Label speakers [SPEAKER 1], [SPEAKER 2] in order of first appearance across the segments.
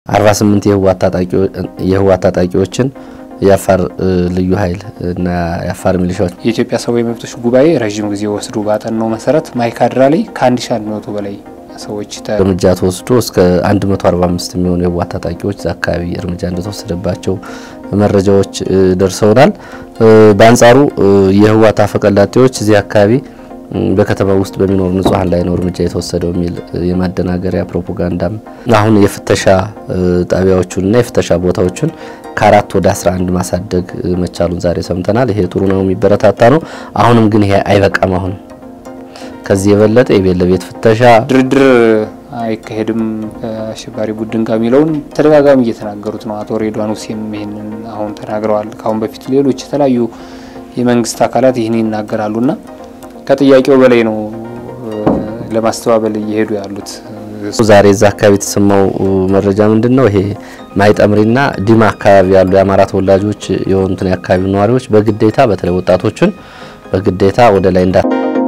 [SPEAKER 1] 48 የህወሓት ታጣቂዎችን የአፋር ልዩ ኃይል እና የአፋር ሚሊሻዎች
[SPEAKER 2] የኢትዮጵያ ሰብአዊ መብቶች ጉባኤ ረዥም ጊዜ ወስዶ ባጠናው መሰረት ማይካድራ ላይ ከ1100 በላይ ሰዎች
[SPEAKER 1] እርምጃ ተወስዶ እስከ 145 የሚሆኑ የህወሓት ታጣቂዎች እዛ አካባቢ እርምጃ እንደተወሰደባቸው መረጃዎች ደርሰውናል። በአንጻሩ የህወሓት አፈቀላጤዎች እዚህ አካባቢ በከተማ ውስጥ በሚኖሩ ንጹሐን ላይ ነው እርምጃ የተወሰደው የሚል የማደናገሪያ ፕሮፓጋንዳም አሁን የፍተሻ ጣቢያዎቹንና የፍተሻ ቦታዎቹን ከአራት ወደ 11 ማሳደግ መቻሉን ዛሬ ሰምተናል። ይሄ ጥሩ ነው፣ የሚበረታታ ነው። አሁንም ግን ይሄ አይበቃም። አሁንም ከዚህ የበለጠ የቤት ለቤት ፍተሻ
[SPEAKER 2] ድርድር አይካሄድም ከአሸባሪ ቡድን ጋር የሚለውን ተደጋጋሚ እየተናገሩት ነው። አቶ ሬድዋን ሁሴን ይህንን አሁን ተናግረዋል። ከአሁን በፊት ሌሎች የተለያዩ የመንግስት አካላት ይህን ይናገራሉና ከጥያቄው በላይ ነው ለማስተባበል እየሄዱ ያሉት።
[SPEAKER 1] ዛሬ እዛ አካባቢ የተሰማው መረጃ ምንድን ነው? ይሄ ማይጠምሪና ዲማ አካባቢ ያሉ የአማራ ተወላጆች የሆኑትን የአካባቢው ነዋሪዎች በግዴታ በተለይ ወጣቶችን በግዴታ ወደ ላይ እንዳ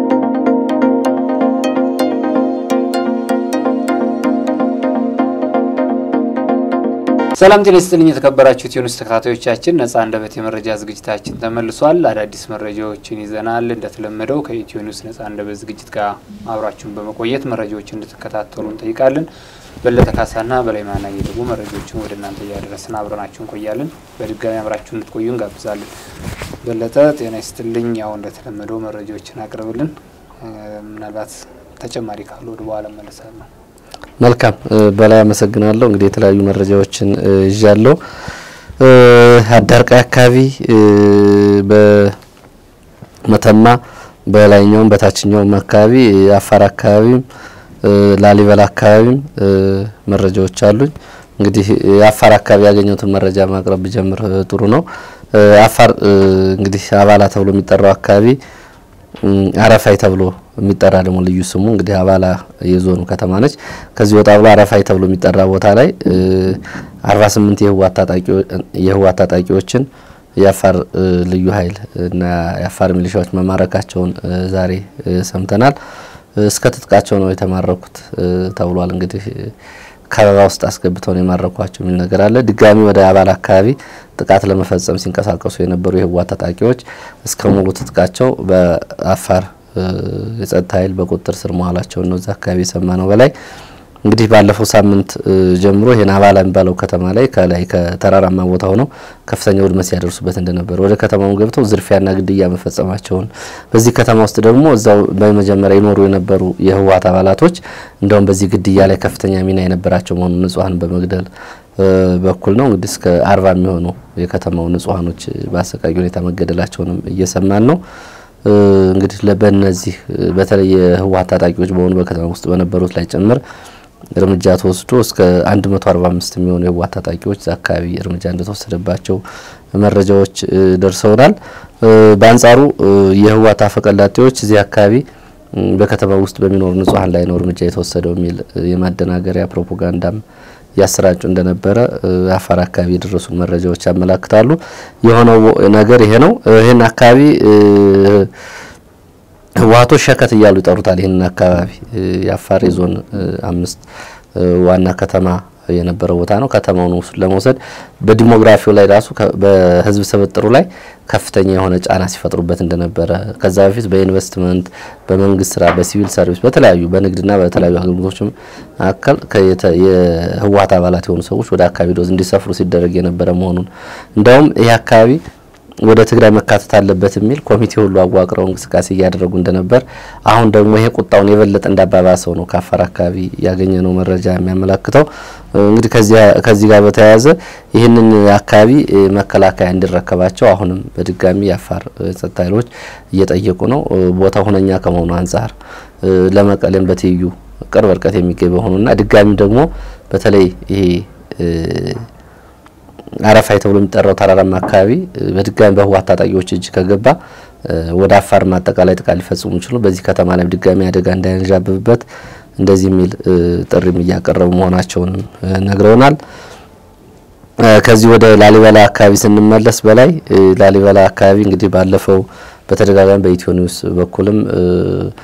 [SPEAKER 2] ሰላም ጤና ይስጥልኝ የተከበራችሁ ኢትዮኒውስ ተከታታዮቻችን፣ ነጻ አንደበት የመረጃ ዝግጅታችን ተመልሷል። አዳዲስ መረጃዎችን ይዘናል። እንደተለመደው ከኢትዮኒውስ ነጻ አንደበት ዝግጅት ጋር አብራችሁን በመቆየት መረጃዎችን እንድትከታተሉ እንጠይቃለን። በለጠ ካሳና በላይ ማናየ ደግሞ መረጃዎችን ወደ እናንተ እያደረስን አብረናችሁ እንቆያለን። በድጋሚ አብራችሁ እንድትቆዩ እንጋብዛለን። በለጠ ጤና ይስጥልኝ። ያው እንደተለመደው መረጃዎችን አቅርብልን። ምናልባት ተጨማሪ ካሉ ወደ በኋላ መለሳለሁ።
[SPEAKER 1] መልካም በላይ አመሰግናለሁ። እንግዲህ የተለያዩ መረጃዎችን ይዣለሁ። አዳርቃይ አካባቢ በመተማ በላይኛውም በታችኛውም አካባቢ አፋር አካባቢም ላሊበላ አካባቢም መረጃዎች አሉኝ። እንግዲህ የአፋር አካባቢ ያገኘሁትን መረጃ ማቅረብ ብጀምር ጥሩ ነው። አፋር እንግዲህ አባላ ተብሎ የሚጠራው አካባቢ አረፋይ ተብሎ የሚጠራ ደግሞ ልዩ ስሙ እንግዲህ አባላ የዞኑ ከተማ ነች። ከዚህ ወጣ ብሎ አረፋይ ተብሎ የሚጠራ ቦታ ላይ 48 የህወሓት ታጣቂዎችን የአፋር ልዩ ኃይል እና የአፋር ሚሊሻዎች መማረካቸውን ዛሬ ሰምተናል። እስከ ትጥቃቸው ነው የተማረኩት ተብሏል። እንግዲህ ከበባ ውስጥ አስገብተው ነው የማረኳቸው የሚል ነገር አለ። ድጋሚ ወደ አባላ አካባቢ ጥቃት ለመፈጸም ሲንቀሳቀሱ የነበሩ የህወሓት ታጣቂዎች እስከ ሙሉ ትጥቃቸው በአፋር የጸጥታ ኃይል በቁጥጥር ስር መዋላቸውን ነው እዛ አካባቢ የሰማ ነው። በላይ እንግዲህ ባለፈው ሳምንት ጀምሮ ይሄን አባላ የሚባለው ከተማ ላይ ከላይ ከተራራማ ቦታ ሆነው ከፍተኛ ውድመት ሲያደርሱበት እንደነበር ወደ ከተማው ገብተው ዝርፊያና ግድያ መፈጸማቸውን በዚህ ከተማ ውስጥ ደግሞ እዛው በመጀመሪያ ይኖሩ የነበሩ የህወሓት አባላቶች እንደውም በዚህ ግድያ ላይ ከፍተኛ ሚና የነበራቸው መሆኑን ንጹሐን በመግደል በኩል ነው እንግዲህ እስከ አርባ የሚሆኑ የከተማው ንጹሐኖች በአሰቃቂ ሁኔታ መገደላቸውንም እየሰማን ነው። እንግዲህ በእነዚህ በተለይ የህወሓት ታጣቂዎች በሆኑ በከተማ ውስጥ በነበሩት ላይ ጭምር እርምጃ ተወስዶ እስከ 145 የሚሆኑ የህወሓት ታጣቂዎች እዛ አካባቢ እርምጃ እንደተወሰደባቸው መረጃዎች ደርሰውናል። በአንጻሩ የህወሓት አፈቀላጤዎች እዚህ አካባቢ በከተማ ውስጥ በሚኖሩ ንጹሐን ላይ ነው እርምጃ የተወሰደው የሚል የማደናገሪያ ፕሮፓጋንዳም ያሰራጩ እንደነበረ አፋር አካባቢ የደረሱን መረጃዎች ያመላክታሉ። የሆነው ነገር ይሄ ነው። ይህን አካባቢ ህወሓቶች ሸከት እያሉ ይጠሩታል። ይህንን አካባቢ የአፋር የዞን አምስት ዋና ከተማ የነበረው ቦታ ነው። ከተማውን ለመውሰድ በዲሞግራፊው ላይ ራሱ በህዝብ ስብጥሩ ላይ ከፍተኛ የሆነ ጫና ሲፈጥሩበት እንደነበረ ከዛ በፊት በኢንቨስትመንት፣ በመንግስት ስራ፣ በሲቪል ሰርቪስ፣ በተለያዩ በንግድና በተለያዩ አገልግሎቶች መካከል የህወሓት አባላት የሆኑ ሰዎች ወደ አካባቢ ዶዝ እንዲሰፍሩ ሲደረግ የነበረ መሆኑን እንዲያውም ይህ አካባቢ ወደ ትግራይ መካተት አለበት የሚል ኮሚቴ ሁሉ አዋቅረው እንቅስቃሴ እያደረጉ እንደነበር፣ አሁን ደግሞ ይሄ ቁጣውን የበለጠ እንዳባባሰው ነው ከአፋር አካባቢ ያገኘ ነው መረጃ የሚያመላክተው። እንግዲህ ከዚህ ጋር በተያያዘ ይህንን አካባቢ መከላከያ እንዲረከባቸው አሁንም በድጋሚ የአፋር ጸጥታ ኃይሎች እየጠየቁ ነው። ቦታው ሁነኛ ከመሆኑ አንጻር ለመቀሌም በትይዩ ቅርብ ርቀት የሚገኝ በሆኑና ድጋሚ ደግሞ በተለይ ይሄ አረፋይ ተብሎ የሚጠራው ተራራማ አካባቢ በድጋሚ በህወሓት ታጣቂዎች እጅ ከገባ ወደ አፋር አጠቃላይ ጥቃት ሊፈጽሙ ይችሉ በዚህ ከተማ ላይ ድጋሚ አደጋ እንዳያንዣብብበት እንደዚህ የሚል ጥሪም እያቀረቡ መሆናቸውን ነግረውናል። ከዚህ ወደ ላሊበላ አካባቢ ስንመለስ በላይ ላሊበላ አካባቢ እንግዲህ ባለፈው በተደጋጋሚ በኢትዮ ኒውስ በኩልም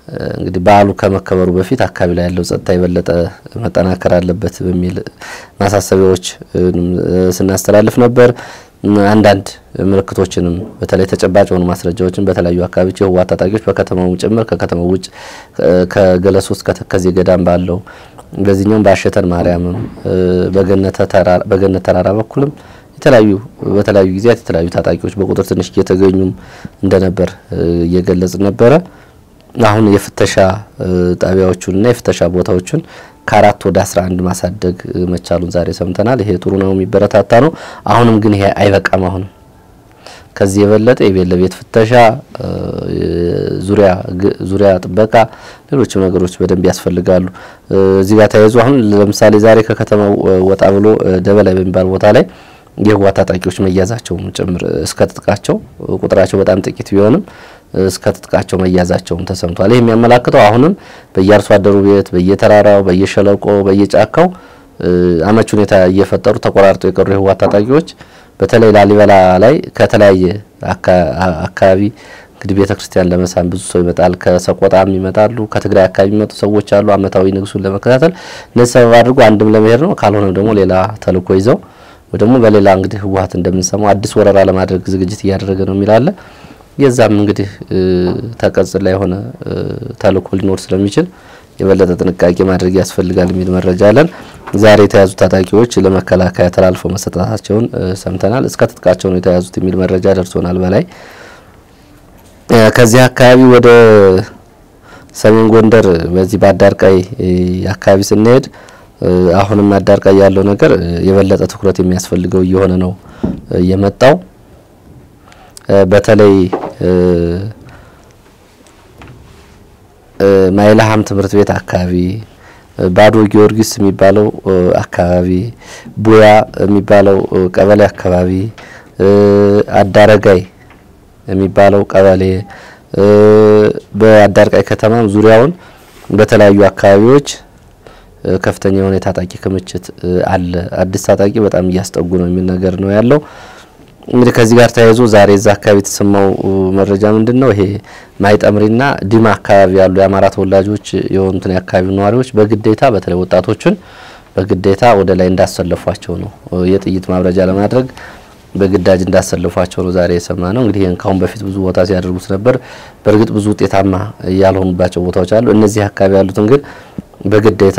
[SPEAKER 1] እንግዲህ በዓሉ ከመከበሩ በፊት አካባቢ ላይ ያለው ጸጥታ የበለጠ መጠናከር አለበት በሚል ማሳሰቢያዎች ስናስተላልፍ ነበር። አንዳንድ ምልክቶችንም በተለይ ተጨባጭ የሆኑ ማስረጃዎችን በተለያዩ አካባቢዎች የህወሓት ታጣቂዎች በከተማው ጭምር ከከተማው ውጭ ከገለሶ እስከ ተከዜ ገዳም ባለው በዚህኛውም በአሸተን ማርያምም በገነት ተራራ በኩልም የተለያዩ በተለያዩ ጊዜያት የተለያዩ ታጣቂዎች በቁጥር ትንሽ እየተገኙም እንደነበር እየገለጽ ነበረ። አሁን የፍተሻ ጣቢያዎቹንና የፍተሻ ቦታዎቹን ከአራት ወደ አስራ አንድ ማሳደግ መቻሉን ዛሬ ሰምተናል። ይሄ ጥሩ ነው፣ የሚበረታታ ነው። አሁንም ግን ይሄ አይበቃም። አሁንም ከዚህ የበለጠ የቤት ለቤት ፍተሻ፣ ዙሪያ ዙሪያ ጥበቃ፣ ሌሎችም ነገሮች በደንብ ያስፈልጋሉ። እዚህ ጋር ተያይዞ አሁን ለምሳሌ ዛሬ ከከተማው ወጣ ብሎ ደበላይ በሚባል ቦታ ላይ የህወሓት ታጣቂዎች መያዛቸውም ጭምር እስከ ትጥቃቸው ቁጥራቸው በጣም ጥቂት ቢሆንም እስከ ትጥቃቸው መያዛቸውም ተሰምቷል። ይህ የሚያመላክተው አሁንም በየአርሶ አደሩ ቤት፣ በየተራራው፣ በየሸለቆ፣ በየጫካው አመች ሁኔታ እየፈጠሩ ተቆራርጠው የቀሩ የህወሓት ታጣቂዎች በተለይ ላሊበላ ላይ ከተለያየ አካባቢ እንግዲህ ቤተ ክርስቲያን ለመሳም ብዙ ሰው ይመጣል። ከሰቆጣም ይመጣሉ። ከትግራይ አካባቢ የሚመጡ ሰዎች አሉ። አመታዊ ንግሱን ለመከታተል እነዚህ ሰበብ አድርጎ አንድም ለመሄድ ነው፣ ካልሆነ ደግሞ ሌላ ተልእኮ ይዘው ወይ ደግሞ በሌላ እንግዲህ ህወሓት እንደምንሰማው አዲስ ወረራ ለማድረግ ዝግጅት እያደረገ ነው የሚላለ የዛም እንግዲህ ተቀጽላ የሆነ ተልእኮ ሊኖር ስለሚችል የበለጠ ጥንቃቄ ማድረግ ያስፈልጋል የሚል መረጃ አለን። ዛሬ የተያዙ ታጣቂዎች ለመከላከያ ተላልፈው መሰጠታቸውን ሰምተናል። እስከ ትጥቃቸው ነው የተያዙት የሚል መረጃ ደርሶናል። በላይ ከዚህ አካባቢ ወደ ሰሜን ጎንደር በዚህ በአዳርቃይ አካባቢ ስንሄድ አሁንም አዳርቃይ ያለው ነገር የበለጠ ትኩረት የሚያስፈልገው እየሆነ ነው የመጣው በተለይ ማይልሃም ትምህርት ቤት አካባቢ ባዶ ጊዮርጊስ የሚባለው አካባቢ ቡያ የሚባለው ቀበሌ አካባቢ አዳረጋይ የሚባለው ቀበሌ በአዳርቃይ ከተማም ዙሪያውን በተለያዩ አካባቢዎች ከፍተኛ የሆነ የታጣቂ ክምችት አለ። አዲስ ታጣቂ በጣም እያስጠጉ ነው የሚል ነገር ነው ያለው። እንግዲህ ከዚህ ጋር ተያይዞ ዛሬ እዛ አካባቢ የተሰማው መረጃ ምንድን ነው? ይሄ ማይጠምሪና ዲማ አካባቢ ያሉ የአማራ ተወላጆች የሆኑትን የአካባቢው ነዋሪዎች በግዴታ በተለይ ወጣቶችን በግዴታ ወደ ላይ እንዳሰለፏቸው ነው የጥይት ማብረጃ ለማድረግ በግዳጅ እንዳሰለፏቸው ነው ዛሬ የሰማ ነው። እንግዲህ ይህን ካሁን በፊት ብዙ ቦታ ሲያደርጉት ነበር። በእርግጥ ብዙ ውጤታማ ያልሆኑባቸው ቦታዎች አሉ። እነዚህ አካባቢ ያሉትን ግን በግዴታ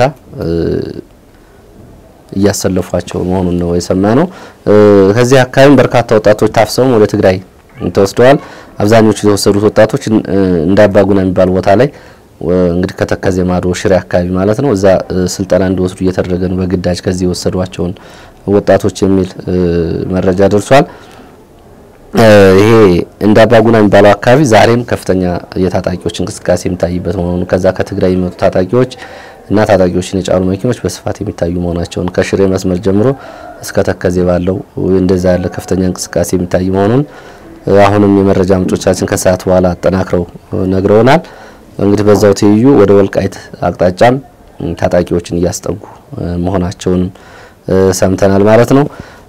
[SPEAKER 1] እያሰለፏቸው መሆኑን ነው የሰማ ነው። ከዚህ አካባቢም በርካታ ወጣቶች ታፍሰውም ወደ ትግራይ ተወስደዋል። አብዛኞቹ የተወሰዱት ወጣቶች እንዳባጉና የሚባል ቦታ ላይ እንግዲህ ከተከዜ ማዶ ሽሬ አካባቢ ማለት ነው። እዛ ስልጠና እንዲወስዱ እየተደረገ ነው በግዳጅ ከዚህ የወሰዷቸውን ወጣቶች የሚል መረጃ ደርሷል። ይሄ እንዳባጉና የሚባለው አካባቢ ዛሬም ከፍተኛ የታጣቂዎች እንቅስቃሴ የሚታይበት መሆኑ ከዛ ከትግራይ የሚመጡ ታጣቂዎች እና ታጣቂዎችን የጫኑ መኪኖች በስፋት የሚታዩ መሆናቸውን ከሽሬ መስመር ጀምሮ እስከ ተከዜ ባለው እንደዛ ያለ ከፍተኛ እንቅስቃሴ የሚታይ መሆኑን አሁንም የመረጃ ምንጮቻችን ከሰዓት በኋላ አጠናክረው ነግረውናል። እንግዲህ በዛው ትይዩ ወደ ወልቃይት አቅጣጫም ታጣቂዎችን እያስጠጉ መሆናቸውንም ሰምተናል ማለት ነው።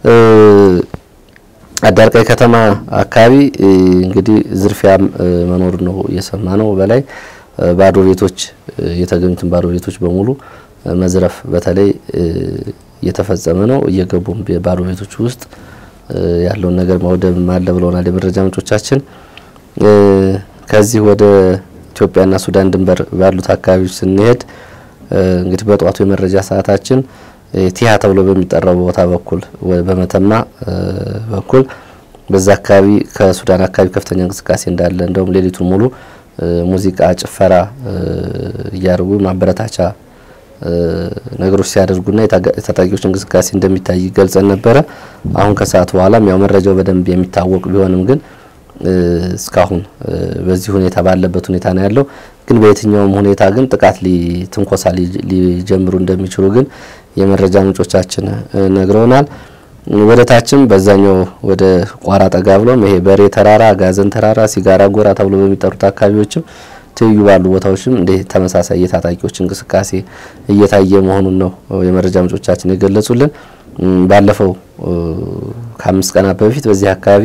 [SPEAKER 1] አዳርቃይ ከተማ አካባቢ እንግዲህ ዝርፊያም መኖር ነው እየሰማ ነው። በላይ ባዶ ቤቶች የተገኙትን ባዶ ቤቶች በሙሉ መዝረፍ በተለይ እየተፈጸመ ነው። እየገቡም ባዶ ቤቶች ውስጥ ያለውን ነገር ማውደም አለ ብለውናል የመረጃ ምንጮቻችን። ከዚህ ወደ ኢትዮጵያና ሱዳን ድንበር ባሉት አካባቢዎች ስንሄድ እንግዲህ በጠዋቱ የመረጃ ሰዓታችን ቲሃ ተብሎ በሚጠራው ቦታ በኩል በመተማ በኩል በዛ አካባቢ ከሱዳን አካባቢ ከፍተኛ እንቅስቃሴ እንዳለ እንደውም ሌሊቱን ሙሉ ሙዚቃ፣ ጭፈራ እያደረጉ ማበረታቻ ነገሮች ሲያደርጉና የታጣቂዎች እንቅስቃሴ እንደሚታይ ገልጸን ነበረ። አሁን ከሰዓት በኋላም ያው መረጃው በደንብ የሚታወቅ ቢሆንም ግን እስካሁን በዚህ ሁኔታ ባለበት ሁኔታ ነው ያለው። ግን በየትኛውም ሁኔታ ግን ጥቃት ትንኮሳ ሊጀምሩ እንደሚችሉ ግን የመረጃ ምንጮቻችን ነግረውናል። ወደ ታችም በዛኛው ወደ ቋራ ጠጋ ብሎም ይሄ በሬ ተራራ፣ ጋዘን ተራራ፣ ሲጋራ ጎራ ተብሎ በሚጠሩት አካባቢዎችም ትይዩ ባሉ ቦታዎችም እንደ ተመሳሳይ የታጣቂዎች እንቅስቃሴ እየታየ መሆኑን ነው የመረጃ ምንጮቻችን የገለጹልን። ባለፈው ከአምስት ቀናት በፊት በዚህ አካባቢ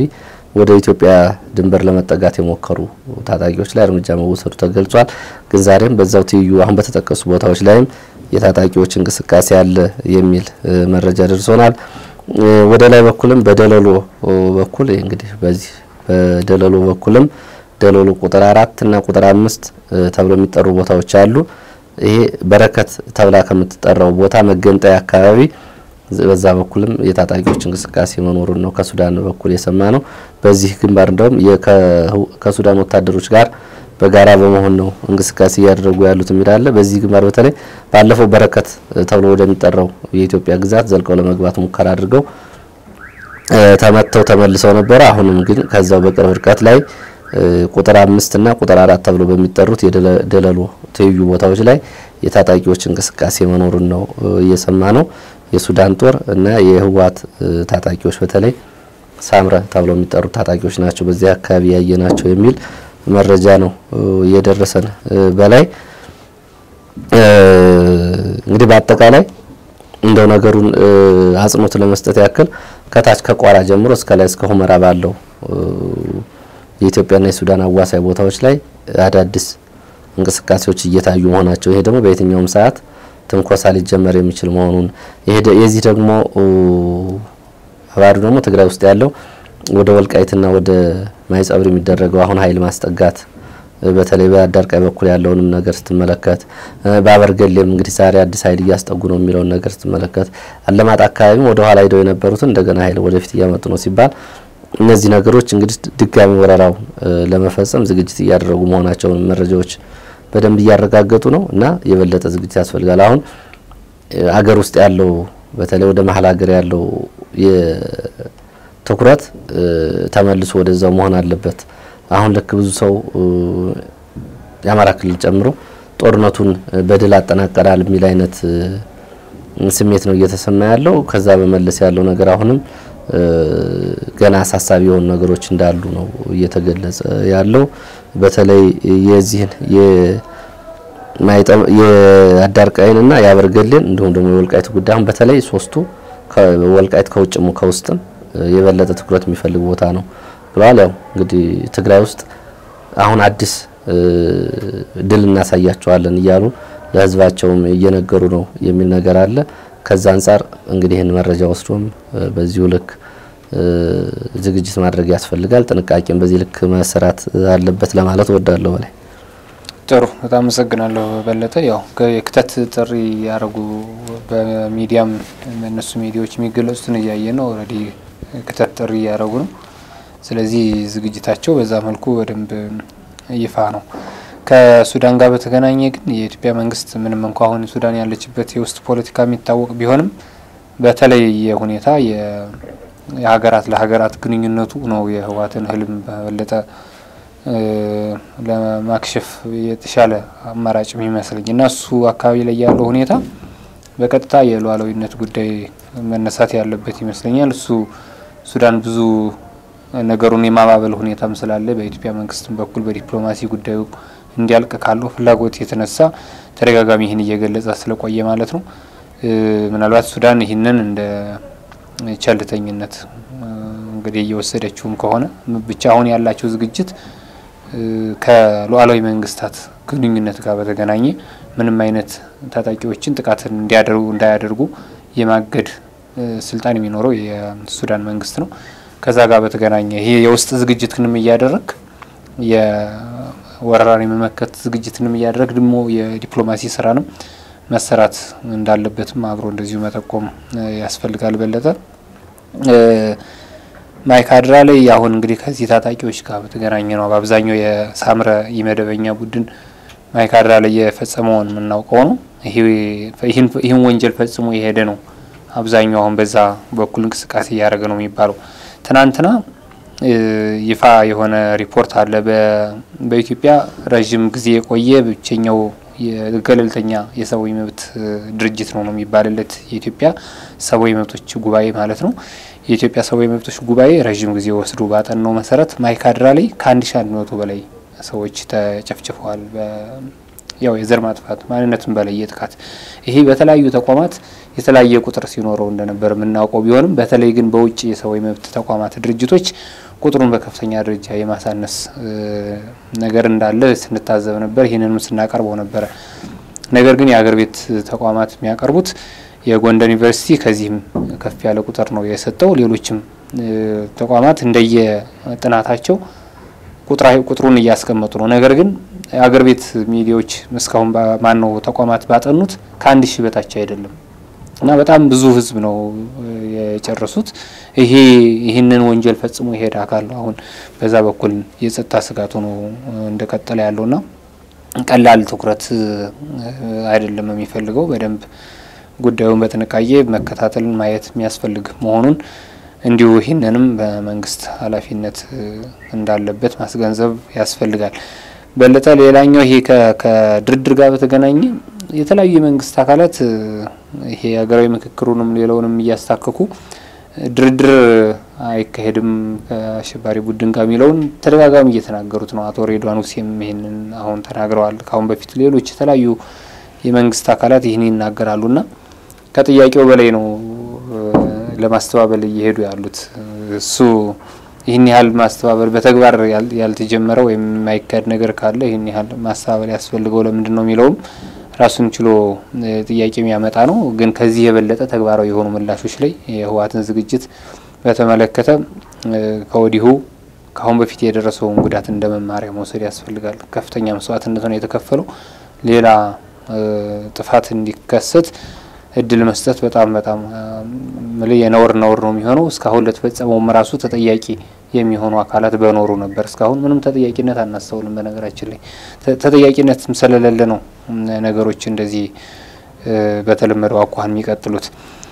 [SPEAKER 1] ወደ ኢትዮጵያ ድንበር ለመጠጋት የሞከሩ ታጣቂዎች ላይ እርምጃ መወሰዱ ተገልጿል። ግን ዛሬም በዛው ትይዩ አሁን በተጠቀሱ ቦታዎች ላይም የታጣቂዎች እንቅስቃሴ አለ የሚል መረጃ ደርሶናል። ወደ ላይ በኩልም በደለሎ በኩል እንግዲህ በዚህ በደለሎ በኩልም ደለሎ ቁጥር አራት እና ቁጥር አምስት ተብሎ የሚጠሩ ቦታዎች አሉ። ይሄ በረከት ተብላ ከምትጠራው ቦታ መገንጠያ አካባቢ በዛ በኩልም የታጣቂዎች እንቅስቃሴ መኖሩን ነው ከሱዳን በኩል የሰማ ነው። በዚህ ግንባር እንደውም ከሱዳን ወታደሮች ጋር በጋራ በመሆን ነው እንቅስቃሴ እያደረጉ ያሉት የሚላለ በዚህ ግንባር በተለይ ባለፈው በረከት ተብሎ ወደሚጠራው የኢትዮጵያ ግዛት ዘልቀው ለመግባት ሙከራ አድርገው ተመተው ተመልሰው ነበረ። አሁንም ግን ከዛው በቅርብ ርቀት ላይ ቁጥር አምስት እና ቁጥር አራት ተብሎ በሚጠሩት የደለሎ ትይዩ ቦታዎች ላይ የታጣቂዎች እንቅስቃሴ መኖሩን ነው እየሰማ ነው። የሱዳን ጦር እና የህወሓት ታጣቂዎች በተለይ ሳምረ ተብለው የሚጠሩት ታጣቂዎች ናቸው በዚህ አካባቢ ያየ ናቸው የሚል መረጃ ነው እየደረሰን በላይ እንግዲህ በአጠቃላይ እንደው ነገሩን አጽንኦት ለመስጠት ያክል ከታች ከቋራ ጀምሮ እስከ ላይ እስከ ሁመራ ባለው የኢትዮጵያና የሱዳን አዋሳኝ ቦታዎች ላይ አዳዲስ እንቅስቃሴዎች እየታዩ መሆናቸው ይሄ ደግሞ በየትኛውም ሰዓት ትንኮሳ ሊጀመር የሚችል መሆኑን የዚህ ደግሞ አባሪ ደግሞ ትግራይ ውስጥ ያለው ወደ ወልቃይትና ወደ ማይጸብር የሚደረገው አሁን ኃይል ማስጠጋት በተለይ በአዳርቃይ በኩል ያለውንም ነገር ስትመለከት በአበርገሌም እንግዲህ ዛሬ አዲስ ኃይል እያስጠጉ ነው የሚለውን ነገር ስትመለከት አለማጣ አካባቢም ወደ ኋላ ሂደው የነበሩትን እንደገና ኃይል ወደፊት እያመጡ ነው ሲባል እነዚህ ነገሮች እንግዲህ ድጋሚ ወረራውን ለመፈጸም ዝግጅት እያደረጉ መሆናቸውን መረጃዎች በደንብ እያረጋገጡ ነው እና የበለጠ ዝግጅት ያስፈልጋል። አሁን አገር ውስጥ ያለው በተለይ ወደ መሀል ሀገር ያለው ትኩረት ተመልሶ ወደዛው መሆን አለበት። አሁን ልክ ብዙ ሰው የአማራ ክልል ጨምሮ ጦርነቱን በድል አጠናቀናል የሚል አይነት ስሜት ነው እየተሰማ ያለው። ከዛ በመለስ ያለው ነገር አሁንም ገና አሳሳቢ የሆኑ ነገሮች እንዳሉ ነው እየተገለጸ ያለው። በተለይ የዚህን የአዳርቃይንና የአበርገሌን እንዲሁም ደግሞ የወልቃይት ጉዳይ አሁን በተለይ ሶስቱ ወልቃይት ከውጭም ከውስጥም የበለጠ ትኩረት የሚፈልግ ቦታ ነው ብለዋል። ያው እንግዲህ ትግራይ ውስጥ አሁን አዲስ ድል እናሳያቸዋለን እያሉ ለሕዝባቸውም እየነገሩ ነው የሚል ነገር አለ። ከዛ አንጻር እንግዲህ ይህን መረጃ ወስዶም በዚሁ ልክ ዝግጅት ማድረግ ያስፈልጋል። ጥንቃቄም በዚህ ልክ መሰራት አለበት ለማለት እወዳለሁ። በላይ
[SPEAKER 2] ጥሩ፣ በጣም አመሰግናለሁ በለጠ። ያው የክተት ጥሪ ያደረጉ በሚዲያም እነሱ ሚዲያዎች የሚገለጹትን እያየ ነው። ኦልሬዲ ክተት ጥሪ እያደረጉ ነው። ስለዚህ ዝግጅታቸው በዛ መልኩ በደንብ ይፋ ነው። ከሱዳን ጋር በተገናኘ ግን የኢትዮጵያ መንግስት ምንም እንኳ አሁን ሱዳን ያለችበት የውስጥ ፖለቲካ የሚታወቅ ቢሆንም በተለየ ሁኔታ የሀገራት ለሀገራት ግንኙነቱ ነው የህወሓትን ህልም በበለጠ ለማክሸፍ የተሻለ አማራጭ የሚመስለኝ እና እሱ አካባቢ ላይ ያለው ሁኔታ በቀጥታ የሉዓላዊነት ጉዳይ መነሳት ያለበት ይመስለኛል። እሱ ሱዳን ብዙ ነገሩን የማባበል ሁኔታም ስላለ በኢትዮጵያ መንግስትም በኩል በዲፕሎማሲ ጉዳዩ እንዲያልቅ ካለው ፍላጎት የተነሳ ተደጋጋሚ ይህን እየገለጸ ስለቆየ ማለት ነው። ምናልባት ሱዳን ይህንን እንደ ቸልተኝነት እንግዲህ እየወሰደችውም ከሆነ ብቻ አሁን ያላቸው ዝግጅት ከሉዓላዊ መንግስታት ግንኙነት ጋር በተገናኘ ምንም አይነት ታጣቂዎችን ጥቃትን እንዲያደርጉ እንዳያደርጉ የማገድ ስልጣን የሚኖረው የሱዳን መንግስት ነው። ከዛ ጋር በተገናኘ ይሄ የውስጥ ዝግጅትንም እያደረግ የወረራን የመመከት ዝግጅትንም እያደረግ ደግሞ የዲፕሎማሲ ስራንም መሰራት እንዳለበትም አብሮ እንደዚሁ መጠቆም ያስፈልጋል። በለጠ ማይካድራ ላይ አሁን እንግዲህ ከዚህ ታጣቂዎች ጋር በተገናኘ ነው በአብዛኛው የሳምረ ኢመደበኛ ቡድን ማይካድራ ላይ የፈጸመውን የምናውቀው ነው። ይህን ወንጀል ፈጽሞ የሄደ ነው አብዛኛው አሁን በዛ በኩል እንቅስቃሴ እያደረገ ነው የሚባለው። ትናንትና ይፋ የሆነ ሪፖርት አለ። በኢትዮጵያ ረዥም ጊዜ የቆየ ብቸኛው የገለልተኛ የሰብአዊ መብት ድርጅት ነው ነው የሚባልለት የኢትዮጵያ ሰብአዊ መብቶች ጉባኤ ማለት ነው። የኢትዮጵያ ሰብአዊ መብቶች ጉባኤ ረዥም ጊዜ ወስዶ ባጠናው መሰረት ማይካድራ ላይ ከአንድ ሺ አንድ መቶ በላይ ሰዎች ተጨፍጭፈዋል ያው የዘር ማጥፋት ማንነትን በለየ ጥቃት ይሄ በተለያዩ ተቋማት የተለያየ ቁጥር ሲኖረው እንደነበር የምናውቀው ቢሆንም በተለይ ግን በውጭ የሰብአዊ መብት ተቋማት ድርጅቶች ቁጥሩን በከፍተኛ ደረጃ የማሳነስ ነገር እንዳለ ስንታዘብ ነበር። ይህንንም ስናቀርበው ነበረ። ነገር ግን የሀገር ቤት ተቋማት የሚያቀርቡት የጎንደር ዩኒቨርሲቲ ከዚህም ከፍ ያለ ቁጥር ነው የሰጠው። ሌሎችም ተቋማት እንደየ ጥናታቸው ቁጥሩን እያስቀመጡ ነው። ነገር ግን የሀገር ቤት ሚዲያዎች እስካሁን ማነው ተቋማት ባጠኑት ከአንድ ሺህ በታች አይደለም እና በጣም ብዙ ሕዝብ ነው የጨረሱት። ይሄ ይህንን ወንጀል ፈጽሞ የሄደ አካል ነው አሁን በዛ በኩል የጸጥታ ስጋት ሆኖ እንደቀጠለ ያለውና ቀላል ትኩረት አይደለም የሚፈልገው በደንብ ጉዳዩን በጥንቃቄ መከታተል ማየት የሚያስፈልግ መሆኑን እንዲሁ ይህንንም በመንግስት ኃላፊነት እንዳለበት ማስገንዘብ ያስፈልጋል። በለጠ ሌላኛው ይሄ ከድርድር ጋር በተገናኘ የተለያዩ የመንግስት አካላት ይሄ ሀገራዊ ምክክሩንም ሌላውንም እያስታከኩ ድርድር አይካሄድም ከአሸባሪ ቡድን ጋር የሚለውን ተደጋጋሚ እየተናገሩት ነው። አቶ ሬድዋን ሁሴም ይህንን አሁን ተናግረዋል። ከአሁን በፊት ሌሎች የተለያዩ የመንግስት አካላት ይህን ይናገራሉና ከጥያቄው በላይ ነው ለማስተባበል እየሄዱ ያሉት። እሱ ይህን ያህል ማስተባበል በተግባር ያልተጀመረ ወይም የማይካሄድ ነገር ካለ ይህን ያህል ማስተባበል ያስፈልገው ለምንድን ነው የሚለውም ራሱን ችሎ ጥያቄ የሚያመጣ ነው። ግን ከዚህ የበለጠ ተግባራዊ የሆኑ ምላሾች ላይ የህወሓትን ዝግጅት በተመለከተ ከወዲሁ ከአሁን በፊት የደረሰውን ጉዳት እንደ መማሪያ መውሰድ ያስፈልጋል። ከፍተኛ መስዋዕትነት ነው የተከፈለው። ሌላ ጥፋት እንዲከሰት እድል መስጠት በጣም በጣም የነውር ነውር ነው የሚሆነው። እስካሁን ለተፈጸመውም ራሱ ተጠያቂ የሚሆኑ አካላት በኖሩ ነበር። እስካሁን ምንም ተጠያቂነት አናስተውልም። በነገራችን ላይ ተጠያቂነትም ስለሌለ ነው ነገሮች እንደዚህ በተለመደው አኳኋን የሚቀጥሉት።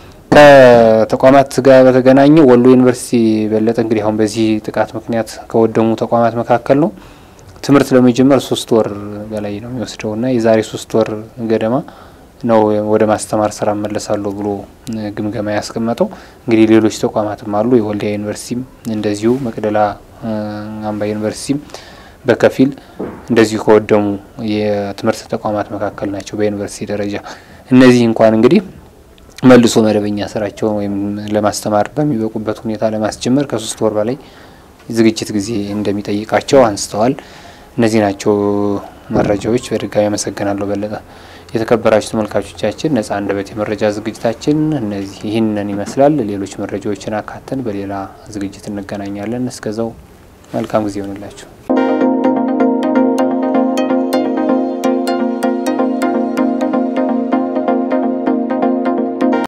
[SPEAKER 2] ከተቋማት ጋር በተገናኘ ወሎ ዩኒቨርሲቲ በለጠ እንግዲህ አሁን በዚህ ጥቃት ምክንያት ከወደሙ ተቋማት መካከል ነው። ትምህርት ለመጀመር ሶስት ወር በላይ ነው የሚወስደው እና የዛሬ ሶስት ወር ገደማ ነው ወደ ማስተማር ስራ መለሳለሁ ብሎ ግምገማ ያስቀመጠው። እንግዲህ ሌሎች ተቋማትም አሉ። የወልዲያ ዩኒቨርሲቲም እንደዚሁ፣ መቅደላ አምባ ዩኒቨርሲቲም በከፊል እንደዚሁ ከወደሙ የትምህርት ተቋማት መካከል ናቸው በዩኒቨርሲቲ ደረጃ። እነዚህ እንኳን እንግዲህ መልሶ መደበኛ ስራቸውን ወይም ለማስተማር በሚበቁበት ሁኔታ ለማስጀመር ከሶስት ወር በላይ ዝግጅት ጊዜ እንደሚጠይቃቸው አንስተዋል። እነዚህ ናቸው መረጃዎች። በድጋሚ አመሰግናለሁ በለጠ። የተከበራችሁ ተመልካቾቻችን ነጻ አንደበት የመረጃ ዝግጅታችን እነዚህ ይህንን ይመስላል። ሌሎች መረጃዎችን አካተን በሌላ ዝግጅት እንገናኛለን። እስከዛው መልካም ጊዜ ይሆንላችሁ።